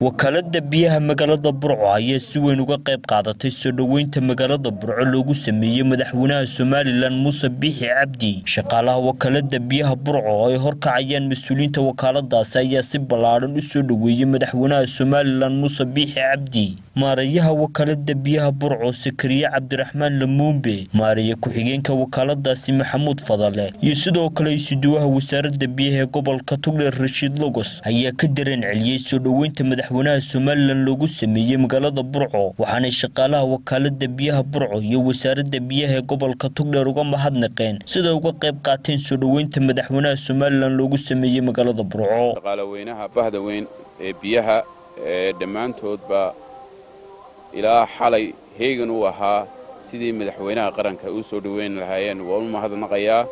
wakaalada biyaha magaalada burco ayaa si weyn uga qayb qaadatay soo dhoweynta magaalada burco loogu sameeyey madaxweynaha somalilan muuse biixi cabdi shaqaalaha wakaalada biyaha burco oo ay horkacayaan mas-uuliyiinta wakaaladaasi ayaa si ballaadhan u soo dhoweeyey madaxweynaha somalilan muuse biixi cabdi maarayaha wakaalada biyaha burco sakariye cabdiraxmaan lamuumbe maaraya ku-xigeenka wakaaladaasi maxamuud fadale iyo sidoo kale isuduwaha wasaarada biyaha ee gobolka tugdheer rashiid logos ayaa ka dareen celiyey soo dhoweynta madaxweynaha somalilan loogu sameeyey magaalada burco waxaanay shaqaalaha wakaalada biyaha burco iyo wasaarada biyaha ee gobolka tugdheer uga mahadnaqeen sida uga qayb qaateen soo dhoweynta madaxweynaha somalilan loogu sameeyey magaalada burco shaqaalaweynaha bahda weyn ee biyaha ee dhammaantoodba ilaa xalay heegan uu ahaa sidii madaxweynaha qaranka u soo dhoweyn lahaayeen waa u mahadnaqayaa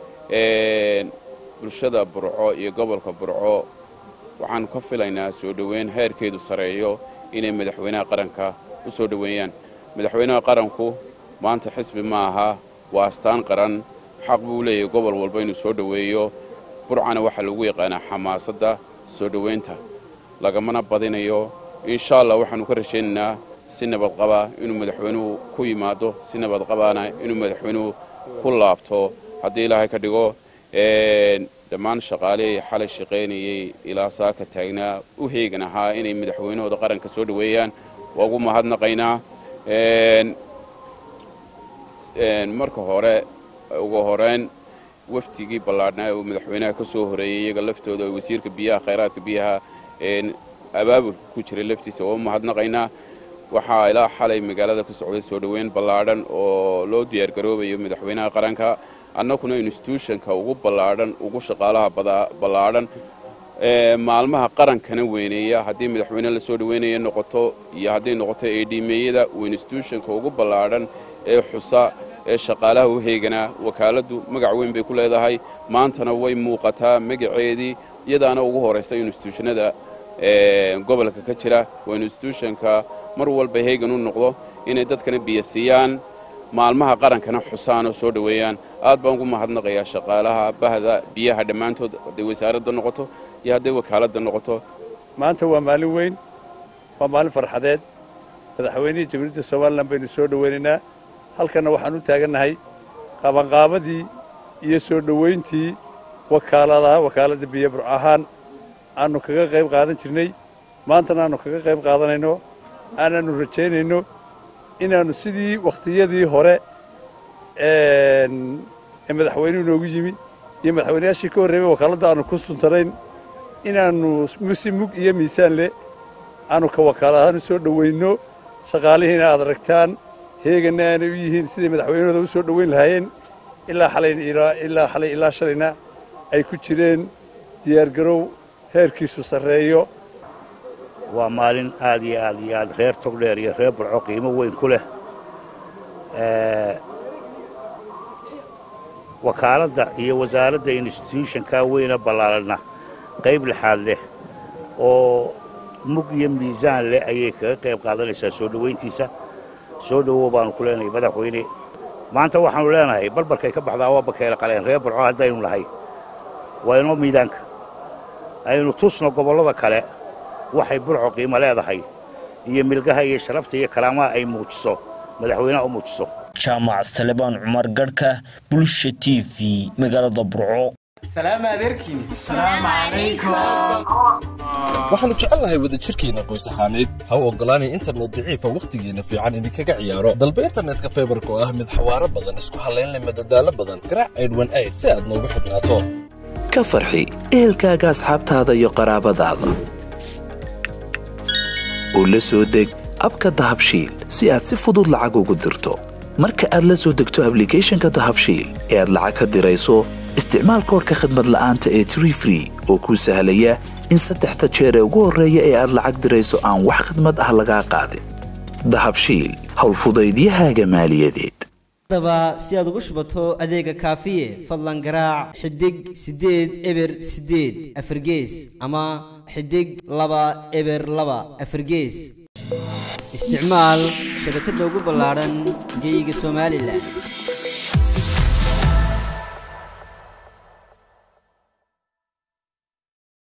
bulshada burco iyo gobolka burco waxaan ka filaynaa soo dhoweyn heerkeedu sareeyo inay madaxweynaha qaranka u soo dhoweeyaan madaxweynaha qaranku maanta xisbi ma aha waa astaan qaran xaq buu leeyahay gobol walba inuu soo dhoweeyo burcana waxaa lagu yaqaanaa xamaasadda soo dhoweynta lagamana badinayo insha allah waxaannu ka rajaynaynaa si nabadqaba inuu madaxweynuhu ku yimaado si nabadqabaana inuu madaxweynuhu ku laabto haddii ilaahay ka dhigo dhammaan shaqaalihii xalay shaqaynayey ilaa saaka taagnaa u heegan ahaa inay madaxweynahooda qaranka soo dhoweeyaan waa ugu mahadnaqaynaa marka hore ugu horeyn waftigii ballaadhnaa uu madaxweynaha ka soo horeeyey iyaga laftooda wasiirka biyaha khayraadka biyaha abaabulka ku jiray laftiisa waa u mahadnaqaynaa waxaa ilaa xalay magaalada ka socday soo dhoweyn ballaadhan oo loo diyaargaroobayo madaxweynaha qaranka annaguna instituushonka ugu ballaadhan ugu shaqaalaha ballaadhan maalmaha qarankana weyneeya haddii madaxweyne la soo dhoweynaya noqoto iyo hadday noqoto eedhiimeeyada uu instituushonka ugu ballaadhan ee xusa ee shaqaalaha u heeganaa wakaaladdu magac weyn bay ku leedahay maantana way muuqataa magaceedii iyadaana ugu horaysa instituushanada gobolka ka jira waa instituushonka mar walba heegan u noqdo inay dadkana biyo siiyaan maalmaha qarankana xusaan oo soo dhoweeyaan aad baan ugu mahadnaqayaa shaqaalaha bahda biyaha dhammaantood hadday wasaaradda noqoto iyo hadday wakaaladda noqoto maanta waa maalin weyn waa maalin farxadeed madaxweynihii jamhuuriyadda somalilan baynu soo dhoweynaynaa halkanna waxaan u taagannahay qabanqaabadii iyo soo dhowayntii wakaaladaha wakaaladda biyo burco ahaan aannu kaga qayb qaadan jirnay maantana aannu kaga qayb qaadanayno aanaannu rajaynayno inaannu sidii wakhtiyadii hore ee madaxweynuhu noogu yimi iyo madaxweynayaashii ka horreebay wakaaladda aannu ku suntanayn inaannu si mug iyo miisaan leh aannu ka wakaal ahaan u soo dhoweynno shaqaalihiina aad aragtaan heeganna aanay u yihiin siday madaxweynahooda u soo dhoweyn lahaayeen ilaa xalayilaa xalay ilaa shalayna ay ku jireen diyaargarow heerkiisu sarreeyo waa maalin aad iyo aad iyo aad reer togdheer iyo reer burco qiimo weyn ku leh wakaaladda iyo wasaaradda instituushonkaa weyna ballaaranna qayb lixaad leh oo mug iyo miisaan leh ayay kaga qayb qaadanaysaa soo dhowayntiisa soo dhowow baannu ku leenahay madaxweyne maanta waxaannu leenahay barbarkay ka baxdaa waa bakeela qaleen reer burco haddaynu nahay waa inoo miidaanka aynu tusno gobollada kale waxay burco qiimo leedahay iyo milgaha iyo sharafta iyo karaamaha ay muujiso madaxweynaha u muujiso jaamac salebaan cumar garhka bulsha t v magaalada burco waxaannu jecelnahay wadajirkeenna qoys ahaaneed ha u oggolaanay internet daciifa wakhtigeenna fiican idinkaga ciyaaro dalba internetka faybarka oo ah mid xawaaro badan isku hallaynleh madadaalo badan garaac aydhwan ayd si aad noogu xidhnaato ka farxi ehelkaaga asxaabtaada iyo qaraabadaada oo la soo deg abka dahabshiil si aad si fudud lacag ugu dirto marka aad la soo degto ablicathonka dahabshiil ee aad lacag ka dirayso isticmaal koorka khadmad la'aanta ee tree free oo kuu sahlaya in saddexda jeer ee ugu horreeya ee aad lacag dirayso aan wax khadmad ah lagaa qaadin dahabshiil howlfudaydiyahaaga maaliyadeed daba si aad ugu shubato adeega kaafiye fadlan garaac xidig siddeed eber siddeed afargees ama xidig laba eber laba afargees isticmaal shabakadda ugu ballaadhan geyga somalilan